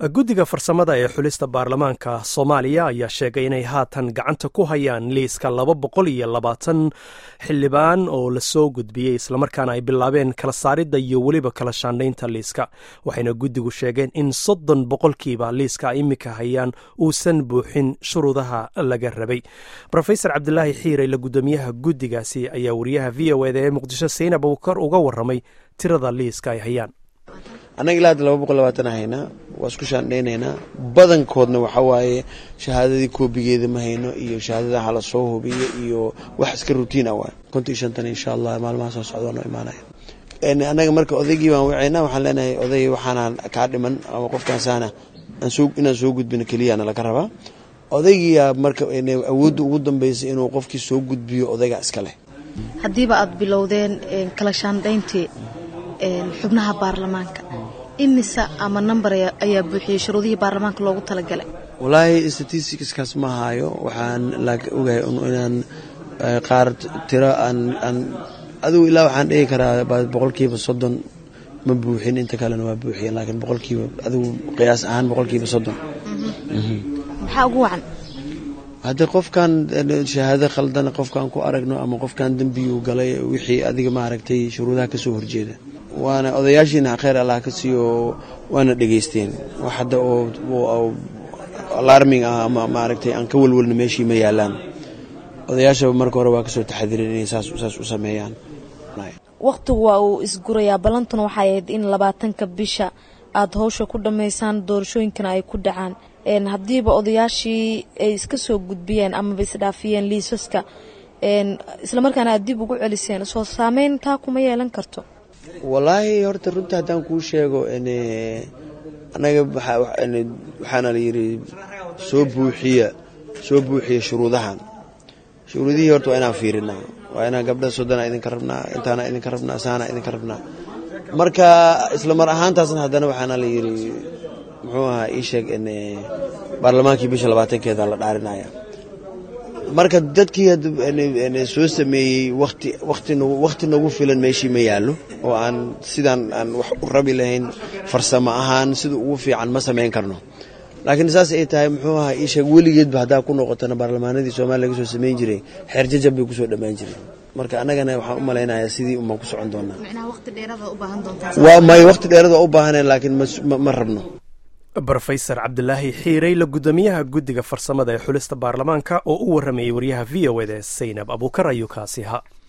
guddiga farsamada ee xulista baarlamaanka soomaaliya ayaa sheegay inay haatan gacanta ku hayaan liiska laba boqol iyo labaatan xildhibaan oo lasoo gudbiyey islamarkaana ay bilaabeen kala saaridda iyo weliba kala shaandhaynta liiska waxayna guddigu sheegeen in soddon boqolkiiba liiska ay iminka hayaan uusan buuxin shuruudaha laga rabay rofesor cabdilaahi xiirey la guddoomiyaha guddigaasi ayaa wariyaha v o eda ee muqdisho sayn abubakar uga waramay tirada liiska ay hayaan annaga ilaa hadda laba boqol labaatan haynaa waa isku shaandhaynaynaa badankoodna waxaa waaye shahaadadii koobigeeda ma hayno iyo shahaadada hala soo hubiyo iyo wax iska rutiin ah waay konton iyo shantan insha allah maalmaha soo socda noo imaanaya annaga marka odaygii baan wacaynaa waxaan leenahay oday waxaanaan kaa dhiman ama qofkaansaana inaan soo gudbino keliyana laga rabaa odaygiyaa marka awoodda ugu dambeysay inuu qofkii soo gudbiyo odayga iska leh haddiiba aada bilowdeen kala shaandhayntii xubnaha baarlamaanka imisa ama number ayaa buuxiyey shuruudihii baarlamaanka loogu talagalay wallaahi statisticskaas ma haayo waxaan ogahay inaan qaar tiro aan adigu ilaa waxaan dhigi karaa boqolkiiba soddon ma buuxin inta kalena waa buuxiyen laakiin boqolkiiba adigu qiyaas ahaan boqolkiiba soddon maxaa ugu wacan haddii qofkan shahaado khaldan qofkaan ku aragno ama qofkan dembiyuu galay wixii adiga maaragtay shuruudaha kasoo horjeeda waana odayaashiina kheyr allah ka siiyo waana dhegaysteen wax hadda oo alarming ah ama maaragtay aan ka welwelno meeshii ma yaalaan odayaashaba marka hore waa kasoo taxadiren inay saas u sameeyaan wakhtigu waa uu isgurayaa ballantuna waxay ahayd in labaatanka bisha aada howsha ku dhammaysaan doorashooyinkana ay ku dhacaan haddiiba odayaashii ay iska soo gudbiyeen amaba isdhaafiyeen liisaska islamarkaana aad dib ugu celiseen soo saameyn taa kuma yeelan karto wallaahi horta runta haddaan kuu sheego annaga waxaana la yidhi soo buuxiya soo buuxiya shuruudahan shuruudihii horta waa inaan fiirinaa waa inaan gabdha soddona idinka rabnaa intaana idinka rabnaa saana idinka rabnaa marka isla mar ahaantaasna haddana waxaana la yidhi muxuu ahaa ii sheeg baarlamaankii bisha labaatankeeda la dhaarinaya marka dadkii soo sameeyey wati wakhti nagu filan meeshii ma yaallo oo aan sidaan aan wax u rabi lahayn farsamo ahaan sida ugu fiican ma samayn karno laakiin saas ay tahay muxuu ahaa ii sheeg weligeedba haddaa ku noqotana baarlamaanadii soomaliya laga soo samayn jiray xeer jajab bay kusoo dhammaan jireen marka annagana waxaan u malaynayaa sidii umaan ku socon doonaa waa may wakhti dheerad waa u baahaneen laakiin ma rabno rofesor cabdilaahi xiirey la guddoomiyaha guddiga farsamada ee xulista baarlamaanka oo u waramayay waryaha v o eda saynab abuukar ayuu kaasi ha